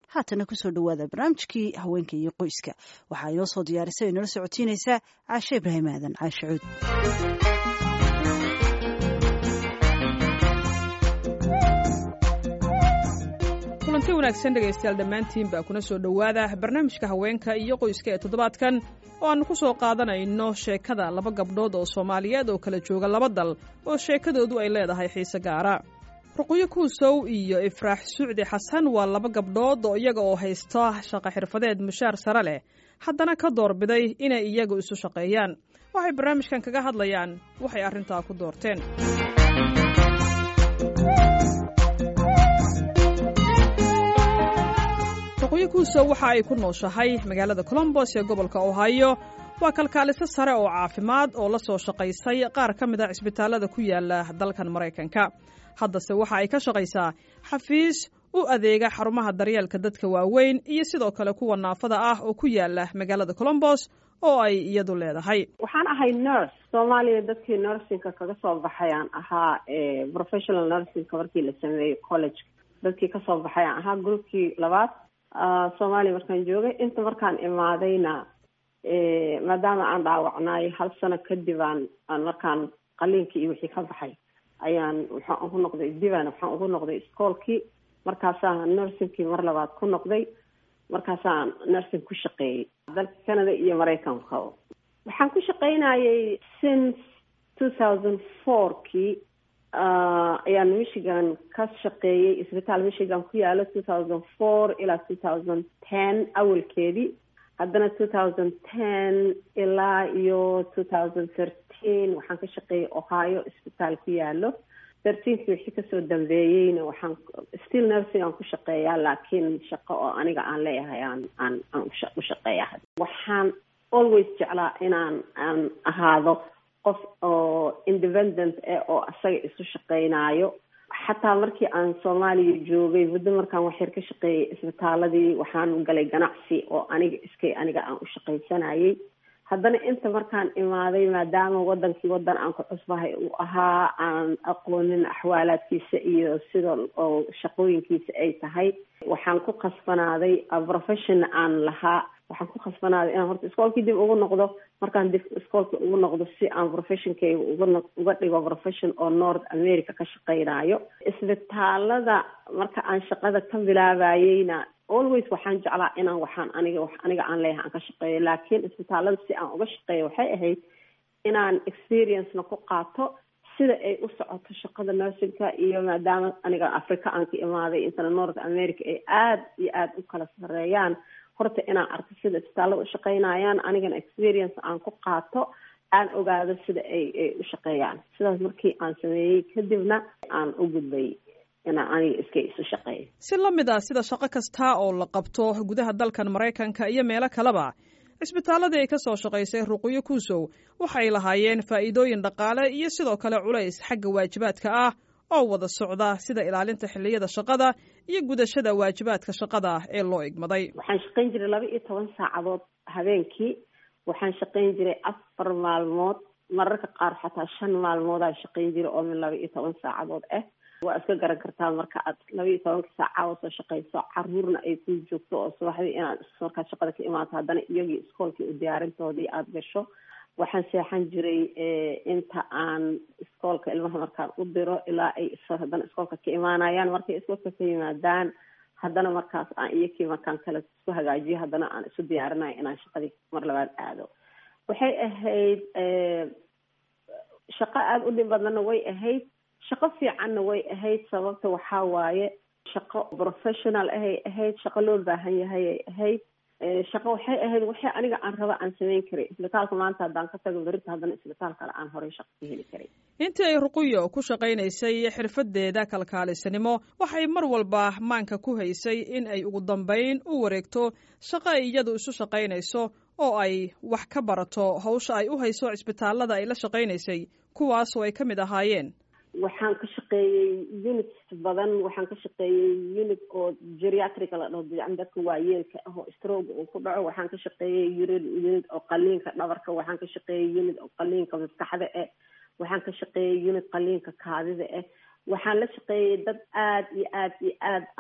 haatana kusoo dhawaada barnaamijkii haweenka iyo qoyska waxaa inoo soo diyaarisay o inala socotiinaysaa caashe ibraahim aadan caashe cuud kulanti wanaagsan dhegaystayaal dhammaantiin baa kuna soo dhowaada barnaamijka haweenka iyo qoyska ee toddobaadkan oo aannu ku soo qaadanayno sheekada laba gabdhood oo soomaaliyeed oo kala jooga laba dal oo sheekadoodu ay leedahay xiise gaara ruqyo kuusow iyo ifraax sucdi xasan waa laba gabdhood oo iyaga oo haysta shaqo xirfadeed mushaar sare leh haddana ka doorbiday inay iyagu isu shaqeeyaan waxay barnaamijkan kaga hadlayaan waxay arrintaa ku doorteen ruqyo kuusow waxa ay ku nooshahay magaalada colombos ee gobolka ohio waa kalkaaliso sare oo caafimaad oo la soo shaqaysay qaar ka mid a cisbitaallada ku yaala dalkan maraykanka haddase waxa ay ka shaqaysaa xafiis u adeega xarumaha daryeelka dadka waaweyn iyo sidoo kale kuwa naafada ah oo ku yaala magaalada colombos oo ay iyadu leedahay waxaan ahay nurse soomaaliya dadkii nursingka kaga soo baxay aan ahaa professional nursingka markii la sameeyey college dadkii kasoo baxay aan ahaa groupkii labaad soomaaliya markaan joogay inta markaan imaadayna maadaama aan dhaawacnaay hal sano kadib aan aan markaan qaliinkii iyo wixii ka baxay ayaan waxaan ugu noqday diban waxaan ugu noqday iskoolkii markaasaan nursingkii mar labaad ku noqday markaasaan nursing ku shaqeeyey dalka canada iyo maraykanka waxaan ku shaqeynayay since two thousand four-kii ayaan michigan ka shaqeeyey isbitaal michigan ku yaalo two thousand four ilaa two thousand ten awalkeedii haddana two thousand ten ilaa iyo two thousand thirteen waxaan ka shaqeeyey ohio isbitaal ku yaalo thirteenkii wixii kasoo dambeeyeyna waxaan still nursing aan ku shaqeeyaa laakiin shaqo oo aniga aan leeyahay aan aan aan u shaqeeya waxaan always jeclaa inaan aan ahaado qof oo independent eh oo asaga isu shaqeynaayo xataa markii aan soomaaliya joogay muddo markaan waxyar ka shaqeeyay isbitaaladii waxaan galay ganacsi oo aniga iskay aniga aan u shaqaysanayay haddana inta markaan imaaday maadaama wadankii wadan aan ku cusbahay uu ahaa aan aqoonin axwaalaadkiisa iyo sida oo shaqooyinkiisa ay tahay waxaan ku khasbanaaday profession aan lahaa waxaan ku khasbanaaday inaan horta iskoolkii dib ugu noqdo markaan dib iskoolkii ugu noqdo si aan professionkayga uga uga dhigo profession oo north america ka shaqeynaayo isbitaalada marka aan shaqada ka bilaabayeyna always waxaan jeclaa inaan waxaan aniga wax aniga aan leeyahay aan ka shaqeeyo laakiin isbitaalada si aan uga shaqeeyo waxay ahayd inaan experiencena ku qaato sida ay u socoto shaqada nursingka iyo maadaama aniga africa aan ka imaaday intana north america ay aada iyo aada u kala sareeyaan horta inaan arko sida isbitaalada u shaqeynayaan anigana experience aan ku qaato aan ogaado sida ay ay u shaqeeyaan sidaas markii aan sameeyey kadibna aan u gudbay inaan aniga iska isu shaqeeyo si la mid ah sida shaqo kasta oo la qabto gudaha dalkan maraykanka iyo meelo kaleba cisbitaaladii ay ka soo shaqaysay ruqyo kuusow waxay lahaayeen faa'iidooyin dhaqaale iyo sidoo kale culays xagga waajibaadka ah oo wada socda sida ilaalinta xilliyada shaqada iyo gudashada waajibaadka shaqada ee loo igmaday waxaan shaqayn jiray laba iyo toban saacadood habeenkii waxaan shaqayn jiray afar maalmood mararka qaar xataa shan maalmoodaan shaqayn jiray oo min laba iyo toban saacadood ah waa iska garan kartaa marka aad laba iyo tobanka saacadood soo shaqayso caruurna ay ku joogto oo subaxdii inaad markaad shaqada ka imaato haddana iyagii iskoolkii u diyaarintoodii aada gasho waxaan seexan jiray inta aan iskoolka ilmaha markaan u diro ilaa ay haddana iskoolka ka imaanayaan markay iskoolka ka yimaadaan haddana markaas aan iyakii markaan kale isku hagaajiyo haddana aan isu diyaarinayo inaan shaqadii mar labaad aado waxay ahayd shaqo aada u dhib badanna way ahayd shaqo fiicanna way ahayd sababta waxaa waaye shaqo professional ahay ahayd shaqo loo baahan yahay ay ahayd shaqo waxay ahayd waxay aniga aan raba aan samayn karay isbitaalka maanta haddaan ka tago berita haddana isbitaal kale aan horey shaqo ka heli karay intii ay ruquyo ku shaqaynaysay xirfadeeda kalkaalisanimo waxay mar walba maanka ku haysay in ay ugu dambayn u wareegto shaqo ay iyadu isu shaqaynayso oo ay wax ka barato hawsha ay u hayso cisbitaalada ay la shaqaynaysay kuwaasoo ay ka mid ahaayeen waxaan ka shaqeeyey unit badan waxaan ka shaqeeyey unit oo geriatrica la dhaho yani dadka waayeelka ah oo stroga uu ku dhaco waxaan ka shaqeeyey unit unit oo qaliinka dhabarka waxaan ka shaqeeyey unit oo qaliinka maskaxda ah waxaan ka shaqeeyey unit qaliinka kaadida ah waxaan la shaqeeyey dad aada iyo aada iyo aada aan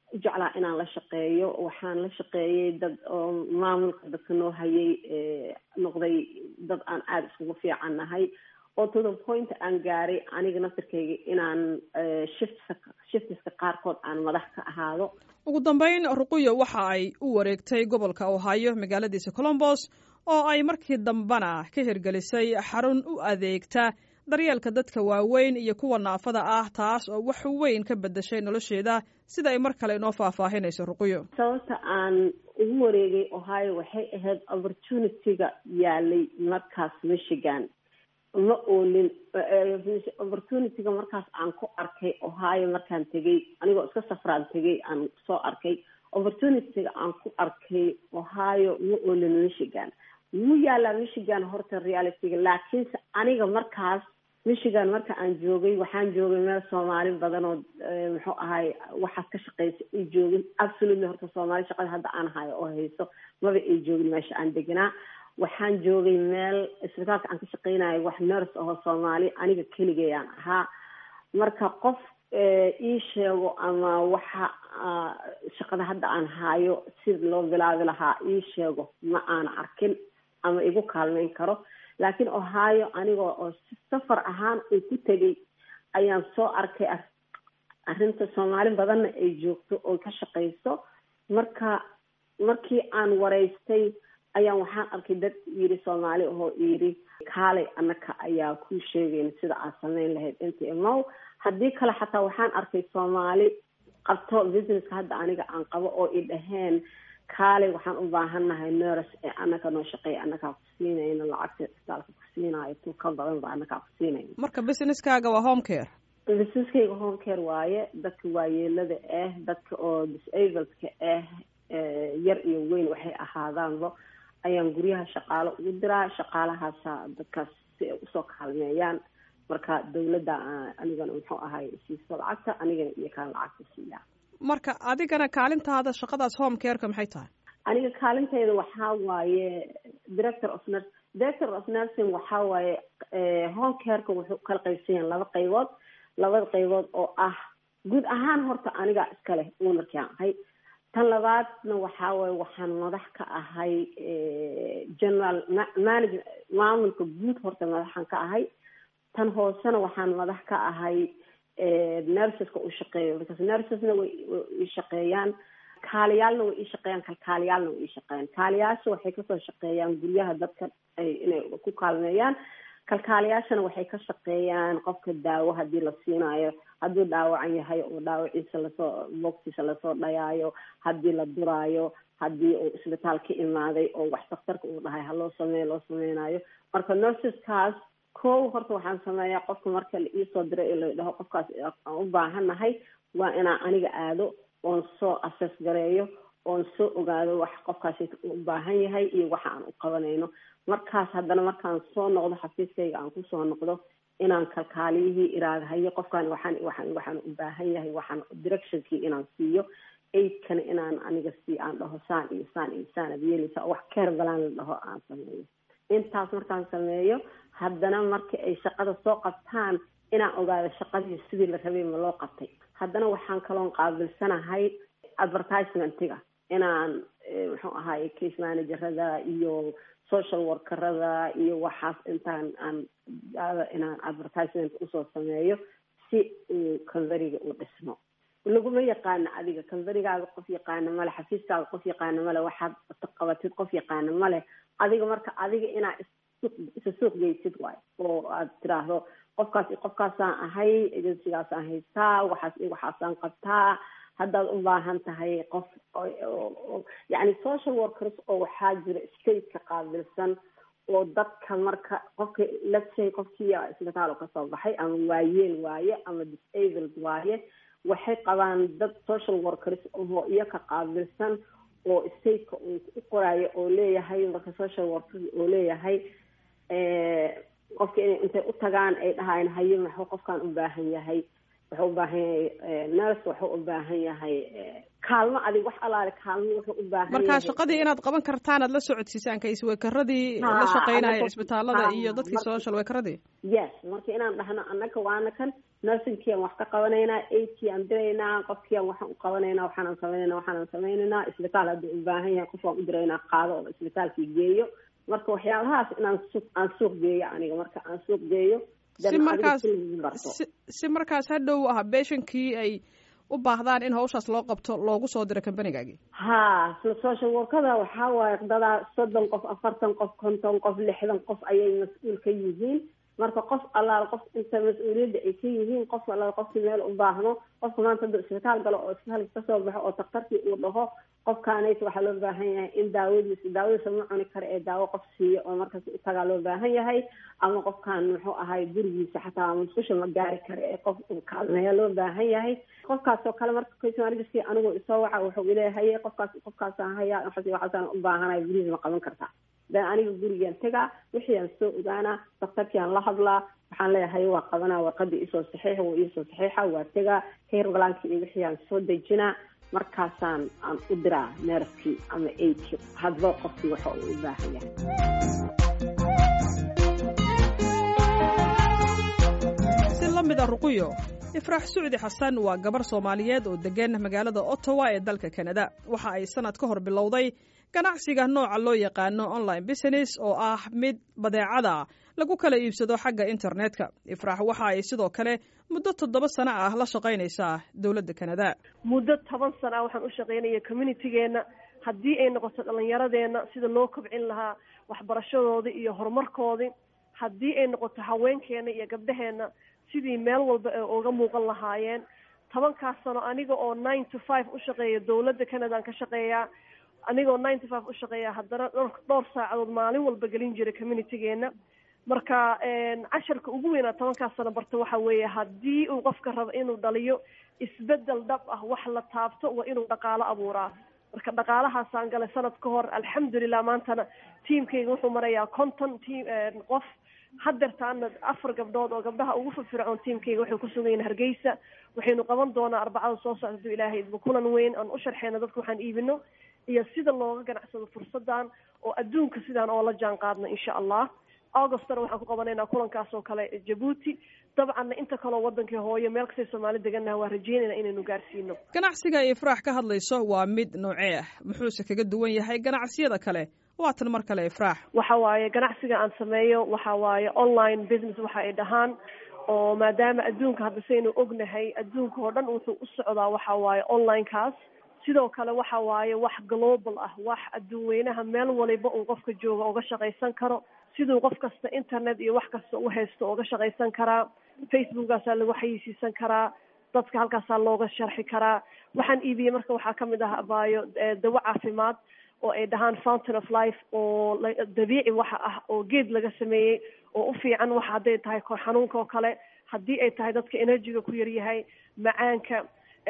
u jeclaa inaan la shaqeeyo waxaan la shaqeeyey dad oo maamulka dadka noo hayay noqday dad aan aada iskugu fiican nahay oo to the point aan gaaray aniga naftirkayga inaan shiftka shiftiska qaarkood aan madax ka ahaado ugu dambeyn ruquyo waxa ay u wareegtay gobolka ohio magaaladiisa colombos oo ay markii dambena ka hirgelisay xarun u adeegta daryeelka dadka waaweyn iyo kuwa naafada ah taas oo wax weyn ka bedeshay nolosheeda sida ay mar kale inoo faahfaahinayso ruquyo sababta aan ugu wareegay ohio waxay ahayd opportunity-ga yaalay markaas michigan ma oolin opportunity-ga markaas aan ku arkay ohio markaan tegay anigoo iska safraan tegay aan soo arkay opportunity-ga aan ku arkay ohio ma oolin michigan wuu yaalaa michigan horta reality-ga laakiinse aniga markaas michigan marka aan joogay waxaan joogay meel soomaali badan oo muxuu ahay waxaas ka shaqeysa ay joogin absolutely horta soomaali shaqada hadda aan hayo oo hayso maba ay joogin meesha aan deganaa waxaan joogay meel isbitaalka aan ka shaqeynayo wax nurse ahoo soomaali aniga keligayaan ahaa marka qof ii sheego ama waxa shaqada hadda aan hayo sida loo bilaabi lahaa ii sheego ma aana arkin ama igu kaalmeyn karo laakiin ohio anigoo oo si safar ahaan uu ku tegay ayaan soo arkay arrinta soomaali badanna ay joogto oo ka shaqeyso marka markii aan wareystay ayaan waxaan arkay dad yidhi soomaali ahoo yidhi kaalay annaka ayaa kuu sheegeyn sida aad sameyn lahayd inta imow haddii kale xataa waxaan arkay soomaali qabto businesska hadda aniga aan qabo oo i dhaheen kaalay waxaan u baahannahay nurse ee annaka noo shaqeeya annakaa ku siinayno lacagta isbitaalka ku siinaayo tu ka badan ba annakaa ku siinayno marka businesskaaga waa home care businesskayga home care waaye dadka waayeelada ah dadka oo disableka ah yar iyo weyn waxay ahaadaanba ayaan guryaha shaqaalo ugu diraa shaqaalahaasa dadkaas si ay usoo kaalmeeyaan marka dawladda anigana muxuu ahay siiso lacagta anigana iyo kaan lacagta siiyaa marka adigana kaalintaada shaqadaas home careka maxay tahay aniga kaalintayda waxaa waaye director of nurs director of nursing waxaa waaye home careka wuxuu kala qaybsan yahay laba qaybood labada qaybood oo ah guud ahaan horta aniga iskaleh ownerkaan ahay tan labaadna waxaa waaye waxaan madax ka ahay general manage maamulka guud horta madaxan ka ahay tan hoosena waxaan madax ka ahay nurseska u shaqeeyo because nursesna way i shaqeeyaan kaaliyaalna way ii shaqeeyaan kalkaaliyaalna way ii shaqeeyaan kaaliyaasha waxay kasoo shaqeeyaan guryaha dadka inay ku kaalmeeyaan kalkaaliyaashana waxay ka shaqeeyaan qofka daawo hadii la siinaayo hadduu dhaawacan yahay oo dhaawaciisa lasoo boogtiisa lasoo dhayaayo haddii la duraayo haddii uu isbitaal ka imaaday oo wax daktarka uu dhahay haloo sameeyo loo sameynayo marka nurseskaas kow horta waxaan sameeyaa qofka marka la iisoo diray ee la dhaho qofkaas aan u baahannahay waa inaan aniga aado oon soo assess gareeyo oon soo ogaado wax qofkaasi u baahan yahay iyo waxa aan u qabanayno markaas haddana markaan soo noqdo xafiiskayga aan kusoo noqdo inaan kalkaaliyihii iraadahayo qofkaan waxaan waxaan waxaan u baahan yahay waxaan directionkii inaan siiyo aidkana inaan aniga sii aan dhaho saan iyo saan iyo saan ad yeeleysa wax keer balaan la dhaho aan sameeyo intaas markaan sameeyo haddana marka ay shaqada soo qabtaan inaan ogaado shaqadii sidii la rabay ma loo qabtay haddana waxaan kaloon qaabilsanahay advertisementiga inaan muxuu ahaay case managerada iyo social workerada iyo waxaas intaan aan inaan advertisement usoo sameeyo si uu converiga u dhismo laguma yaqaano adiga converigaaga qof yaqaano male xafiiskaaga qof yaqaano male waxaad qabatid qof yaqaano male adiga marka adiga inaa isa suuq geysid waay oo aad tiraahdo qofkaas qofkaasaan ahay agensigaasaan haystaa waxaas waxaasaan qabtaa haddaad u baahan tahay qof yacni social workers oo waxaa jira stateka qaabilsan oo dadka marka qofka let's say qofkii isbitaal kasoo baxay ama waayeel waaye ama disabled waaye waxay qabaan dad social workers oo iyoka qaabilsan oo stateka uu u qoraayo oo leeyahay marka social workers oo leeyahay qofka inay intay u tagaan ay dhahayn haye maxuu qofkan u baahan yahay wuxuu u baahan yahay nurse wuxuu u baahan yahay kaalmo adig wax alaale kaalmo wuxuu u baahan marka shaqadii inaad qaban kartaan aad la socodsiisaan kays weekaradii la shaqeynaya isbitaalada iyo dadkii social weekaradii yes marka inaan dhahno annaka waana kan nursingkiiaan wax ka qabanaynaa aidkii aan diraynaa qofkiiaan waxaan u qabanaynaa waxaanaan samaynayna waxaanaan samaynaynaa isbitaal haddii u baahan yahay qof waan u diraynaa qaado oo isbitaalkii geeyo marka waxyaabahaas inaan suuq aan suuq geeyo aniga marka aan suuq geeyo si markaas si si markaas hadhow ah beeshankii ay u baahdaan in hawshaas loo qabto loogu soo diro companigaagii ha social workada waxaa waaye dadaa soddon qof afartan qof konton qof lixdan qof ayay mas-uul ka yihiin marka qof allaal qof inta mas-uuliyadda ay ka yihiin qof allaal qofkii meel u baahno qofka maanta hadduu isbitaal galo oo isbitaalka kasoo baxo oo daktarkii uu dhaho qofkaanaysa waxaa loo baahan yahay in daawadiisa daawadiisa ma cuni kara ee daawo qof siiyo oo markaas utagaa loo baahan yahay ama qofkaan muxuu ahay gurigiisa xataa musqusha ma gaari kara ee qof uu kaalmeeya loo baahan yahay qofkaas oo kale marka case anigu isoo waxa wuxuu ileeyahay qofkaas qofkaasaan hayaa waxaas waxaasaan u baahanay gurigiisa ma qaban kartaa dan aniga gurigaan tegaa wixii aan soo ogaanaa daktarkiiaan la hadlaa waxaan leeyahay waa qabanaa warqadii isoo saxiixa waa iisoo saxiixa waa tegaa heer balaanki iyo wixii aan soo dejinaa markaasaan aan u diraa neerskii ama aidki hadba qofkii waxa uu u baahan yahay si la mid a ruquyo ifraax sucdi xasan waa gabar soomaaliyeed oo degan magaalada ottawa ee dalka kanada waxa ay sanad ka hor bilowday ganacsiga nooca loo yaqaano online business oo ah mid badeecada lagu kala iibsado xagga internetka ifraax waxa ay sidoo kale muddo toddoba sano ah la shaqaynaysaa dowladda kanada muddo toban sana ah waxaan u shaqaynaya communitygeenna haddii ay noqoto dhallinyaradeenna sida loo kobcin lahaa waxbarashadoodii iyo horumarkoodii haddii ay noqoto haweenkeena iyo gabdhaheenna sidii meel walba ay uga muuqan lahaayeen tobankaas sano aniga oo nine to five u shaqeeya dowladda canadaan ka shaqeeyaa anigoo nine to five u shaqeeya haddana dhowr dhowr saacadood maalin walba gelin jiray communitygeenna marka casharka ugu weynaa tobankaas sano barta waxa weeye haddii uu qofka rabo inuu dhaliyo isbedel dhab ah wax la taabto waa inuu dhaqaalo abuuraa marka dhaqaalahaasaan galay sanad ka hor alxamdulilah maantana tiamkayga wuxuu marayaa conton team qof hadeertaana afar gabdhood oo gabdhaha ugu firfircoon tiamkayga waxay kusugan yihin hargeysa waxaynu qaban doonaa arbacada soo socda haduu ilaahay idba kulan weyn aan u sharxeyna dadka waxaan iibino iyo sida looga ganacsado fursadan oo adduunka sidaan oo la jaan qaadno insha allah augustna waxaan ku qabanaynaa kulankaas oo kale jabuuti dabcanna inta kaloo wadankii hooyo meel kastay soomaali degannaha waa rajeynayna inaynu gaarsiino ganacsiga ay ifraax ka hadlayso waa mid noocee ah muxuuse kaga duwan yahay ganacsiyada kale waatan mar kale ifraax waxa waaye ganacsiga aan sameeyo waxa waaye online business waxa ay dhahaan oo maadaama adduunka hadda saynu ognahay adduunka oo dhan wuxuu u socdaa waxa waaye onlinekaas sidoo kale waxa waaye wax global ah wax adduun weynaha meel waliba uu qofka jooga uga shaqaysan karo siduu qof kasta internet iyo wax kasta u haysto uga shaqaysan karaa facebookkaasaa lagu xayisiisan karaa dadka halkaasaa looga sharxi karaa waxaan iibiyey marka waxaa kamid ah abaayo dawo caafimaad oo ay dhahaan fountain of life oo dabiici waxa ah oo geed laga sameeyey oo u fiican waxa hadday tahay kor xanuunka oo kale haddii ay tahay dadka energyga ku yaryahay macaanka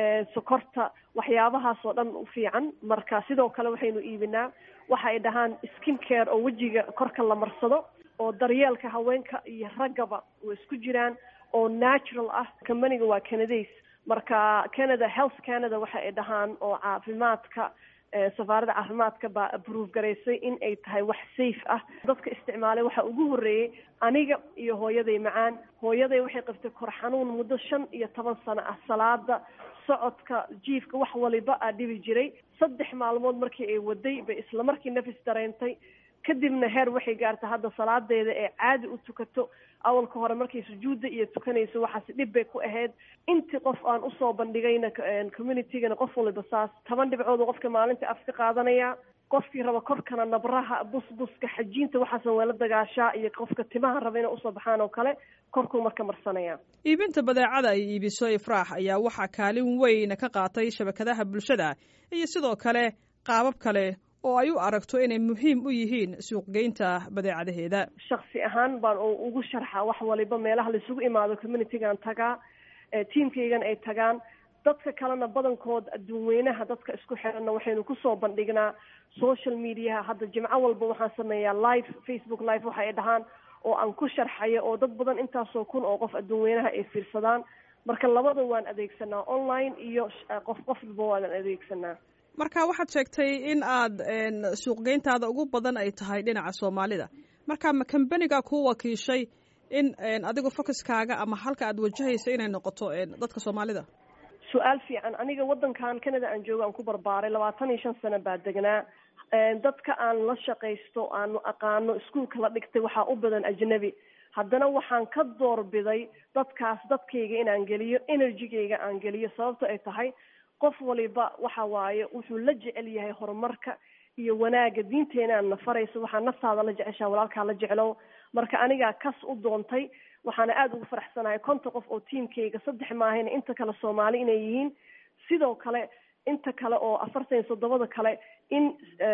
sokorta waxyaabahaas oo dhan u fiican marka sidoo kale waxaynu iibinaa waxa ay dhahaan skin care oo wejiga korka la marsado oo daryeelka haweenka iyo raggaba way isku jiraan oo natural ah companiga waa canadays marka canada health canada waxa ay dhahaan oo caafimaadka safaaradda caafimaadka baa approve garaysay in ay tahay wax safe ah dadka isticmaalay waxaa ugu horreeyey aniga iyo hooyaday macaan hooyaday waxay qabtay kor xanuun muddo shan iyo toban sano ah salaada socodka jiifka wax waliba aa dhibi jiray saddex maalmood markii ay waday bay isla markii nafis dareentay kadibna heer waxay gaartay hadda salaadeeda ee caadi u tukato awalka hore markay sujuudda iyo tukanayso waxaasi dhib bay ku ahayd intii qof aan usoo bandhigayna communitygana qof waliba saas toban dhibcood qofka maalinta af ka qaadanaya qofkii raba korkana nabraha busbuska xajiinta waxaasan waa la dagaashaa iyo qofka timaha raba inay usoo baxaan oo kale korkuu marka marsanaya iibinta badeecada ay iibiso ifraax ayaa waxaa kaalin weyn ka qaatay shabakadaha bulshada iyo sidoo kale qaabab kale oo ay u aragto inay muhiim u yihiin suuqgeynta badeecadaheeda shaksi ahaan baan ugu sharxa wax waliba meelaha laisugu imaado communitygan tagaa tiamkaygan ay tagaan dadka kalena badankood adduun weynaha dadka isku xiranna waxaynu kusoo bandhignaa social mediaha hadda jimco walba waxaan sameeyaa live facebook live waxa ay dhahaan oo aan ku sharxayo oo dad badan intaasoo kun oo qof adduun weynaha ay fiirsadaan marka labada waan adeegsanaa online iyo qof qofba waan adeegsanaa marka waxaad sheegtay in aad suuqgeyntaada ugu badan ay tahay dhinaca soomaalida marka ma kambaniga ku wakiishay in adigu focuskaaga ama halka aad wajahaysa inay noqoto dadka soomaalida su-aal fiican aniga waddankan canada aan joogo aan ku barbaaray labaatan iyo shan sano baa degnaa dadka aan la shaqaysto aanu aqaano iskuolka la dhigtay waxaa u badan ajnabi haddana waxaan ka doorbiday dadkaas dadkayga inaan geliyo energygayga aan geliyo sababto ay tahay qof waliba waxa waaye wuxuu la jecel yahay horumarka iyo wanaaga diinteenaan na farayso waxaa naftaada la jeceshaa walaalkaa la jeclow marka anigaa kas u doontay waxaana aada ugu faraxsanahay konta qof oo tiamkayga saddex maahayna inta kale soomaali inay yihiin sidoo kale inta kale oo afartan iyo toddobada kale in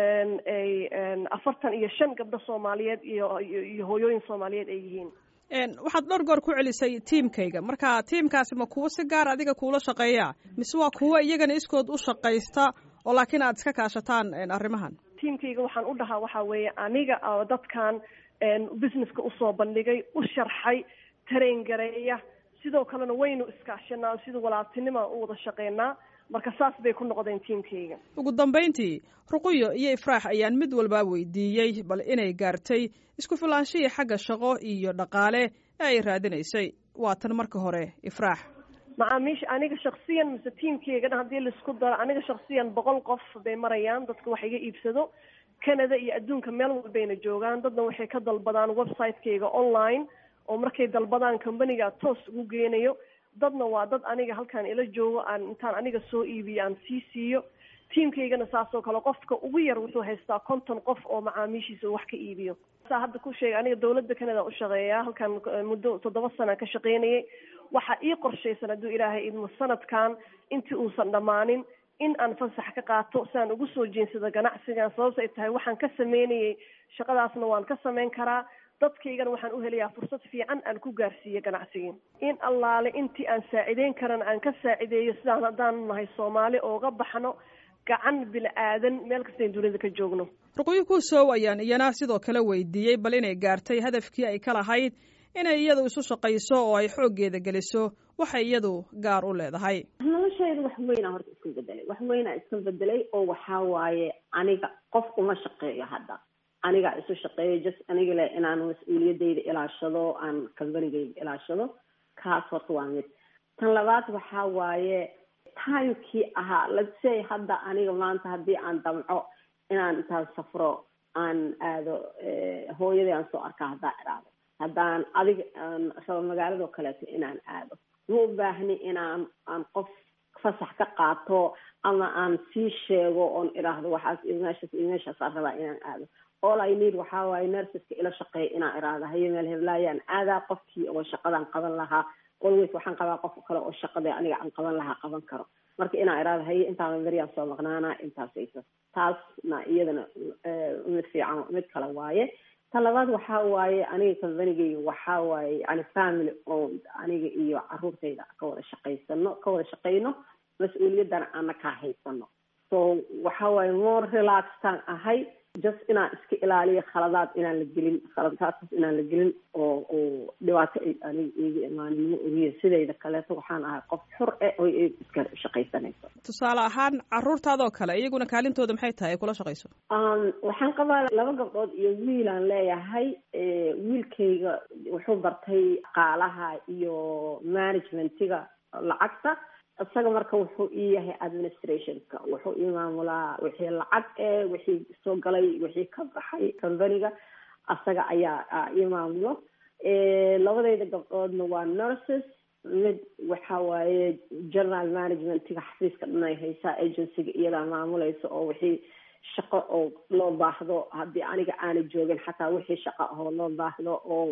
ay afartan iyo shan gabdho soomaaliyeed iyo iyo hooyooyin soomaaliyeed ay yihiin waxaad dhowr goor ku celisay tiamkayga marka tiamkaasi ma kuwo si gaar adiga kuula shaqeeya mise waa kuwo iyagana iskood u shaqaysta oo laakiin aad iska kaashataan arrimahan tiamkayga waxaan u dhahaa waxaa weeye aniga oo dadkan businesska usoo bandhigay u sharxay tareen gareeya sidoo kalena waynu iskaashanaa sida walaaltinima u wada shaqeynaa marka saas bay ku noqdeen tiamkayga ugu dambayntii ruquyo iyo ifraax ayaan mid walbaa weydiiyey bal inay gaartay isku filaanshihii xagga shaqo iyo dhaqaale ee ay raadinaysay waa tan marka hore ifraax macaamiisha aniga shaksiyan mise tiamkayga dhan haddii laisku daro aniga shaksiyan boqol qof bay marayaan dadka wax iga iibsado canada iyo adduunka meel walbayna joogaan dadna waxay ka dalbadaan website-kayga online oo markay dalbadaan companiga toos ugu geenayo dadna waa dad aniga halkaan ila joogo aan intaan aniga soo iibiyo aan sii siiyo tiamkaygana saasoo kale qofka ugu yar wuxuu haystaa konton qof oo macaamiishiisa wax ka iibiyo saa hadda ku sheegay aniga dawladda canada u shaqeeyaa halkaan muddo toddoba sana ka shaqeynayay waxaa ii qorshaysan hadduu ilaahay idmo sanadkan intii uusan dhammaanin in aan fasax ka qaato si aan ugu soo jeensado ganacsigan sababta ay tahay waxaan ka sameynayay shaqadaasna waan ka sameyn karaa dadkaygana waxaan u helayaa fursad fiican aan ku gaarsiiyo ganacsigii in allaale intii aan saacideyn karana aan ka saacideeyo sidaan haddaan nahay soomaali ooga baxno gacan bila'aadan meel kastayn dunida ka joogno ruqyo kuusow ayaan iyana sidoo kale weydiiyey bal inay gaartay hadafkii ay ka lahayd inay iyadu isu shaqayso oo ay xooggeeda geliso waxay iyadu gaar u leedahay noloshayda wax weynaa horta iska bedelay wax weynaa iska bedelay oo waxaa waaye aniga qof uma shaqeeyo hadda anigaa isu shaqeeyo just aniga le inaan mas-uuliyadayda ilaashado aan kambanigayda ilaashado kaas horta waa mid tan labaad waxaa waaye timekii ahaa lasey hadda aniga maanta haddii aan damco inaan intaan safro aan aado hooyadii aan soo arkaa haddaan idhaado haddaan adiga aan rabo magaaladoo kaleeto inaan aado ma u baahni inaan aan qof fasax ka qaato ama aan sii sheego oon idhaahdo waxaas iyo meeshaas iyo meeshaasaan rabaa inaan aado all i need waxaa waaye nerseska ila shaqeeya inaan idhaahdo haye meel heblaayaan aadaa qofkii oo shaqadaan qaban lahaa always waxaan qabaa qof kale oo shaqada aniga aan qaban lahaa qaban karo marka inaan idhaahdo haye intaana beryaan soo maqnaana intaasaysa taasna iyadana mid fiican mid kale waaye ta labaad waxaa waaye aniga combanigayga waxaa waaye yani family owned aniga iyo caruurtayda ka wada shaqaysano ka wada shaqayno mas-uuliyaddana aana kaa haysano so waxaa waaye more relaxtaan ahay just inaan iska ilaaliyo khaladaad inaan la gelin khaladaadkaas inaan la gelin oo oo dhibaato ay aniga iiga imaaninimo ogiya sidayda kaleeto waxaan ahay qof xur eh oo iska shaqaysanayso tusaale ahaan caruurtaadoo kale iyaguna kaalintooda maxay tahay ay kula shaqayso waxaan qabaa laba gabdhood iyo wiilaan leeyahay wiilkayga wuxuu bartay qaalaha iyo managementiga lacagta isaga marka wuxuu ii yahay administrationka wuxuu ii maamulaa wixii lacag e wixii soo galay wixii ka baxay companiga isaga ayaa ii maamulo labadayda gabdhoodna waa nurses mid waxa waaye general managementiga xafiiska dhanay haysaa agencyga iyadaa maamulaysa oo wixii shaqo oo loo baahdo haddii aniga aanay joogin xataa wixii shaqo ahoo loo baahdo oo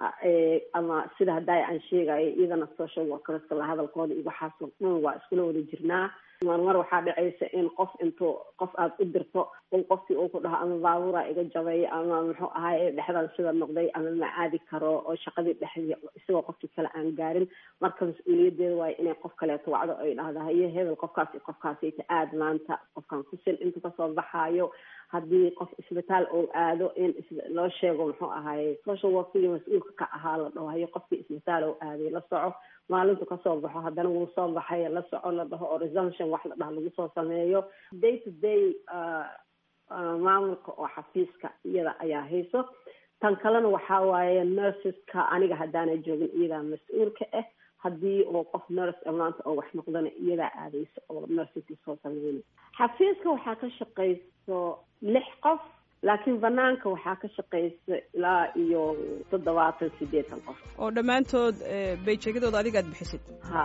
ama sida haddaa aan sheegayo iyadana social workerska la hadalkooda iyo waxaasoo dhan waa iskula wada jirnaa marmar waxaa dhacaysa in qof intuu qof aada u dirto un qofkii uu ku dhaho ama baabuura iga jabay ama muxuu ahaay dhexdan sida noqday ama ma aadi karo oo shaqadii dhexdii isagoo qofkii kale aan gaarin marka mas-uuliyadeeda waayo inay qof kaleeto wacdo ay dhahdo haye hebel qofkaas iyo qofkaasayta aad maanta qofkan kusil intuu kasoo baxaayo haddii qof isbitaal oo aado in loo sheego muxuu ahaaye social workigii mas-uulka ka ahaa la dhaho haye qofkii isbitaal oo aaday la soco maalintu kasoo baxo haddana wuu soo baxay la soco la dhaho oo resumption wax la dhaho lagu soo sameeyo day to day maamulka oo xafiiska iyada ayaa hayso tan kalena waxaa waaye nurseska aniga haddaana joogin iyadaa mas-uulka ah haddii oo qof nurse maanta oo wax noqdana iyadaa aadayso oo nurseski soo sameynay xafiiska waxaa ka shaqayso lix qof laakiin banaanka waxaa ka shaqaysa ilaa iyo toddobaatan sideetan qof oo dhammaantood bayjeegyadooda adiga aad bixisid ha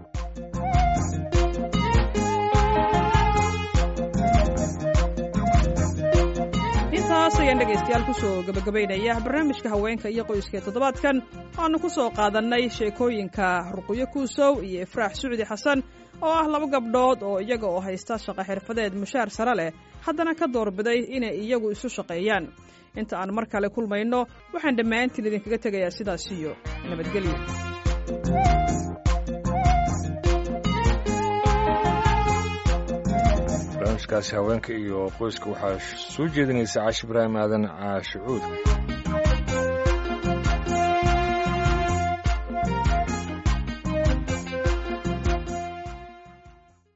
intaas ayaan dhegaystayaal kusoo gabagabaynaya barnaamijka haweenka iyo qoyska ee toddobaadkan waanu ku soo qaadannay sheekooyinka ruqyo kuusow iyo ifraax sucdi xasan oo ah laba gabdhood oo iyaga oo haysta shaqo xirfadeed mushaar sare leh haddana ka doorbiday inay iyagu isu shaqeeyaan inta aan mar kale kulmayno waxaan dhammaantiin idinkaga tegayaa sidaas iyo nabadgelyo barnaamijkaasi haweenka iyo qoyska waxaa soo jeedinaysa caashi ibraahim aadan caashicuud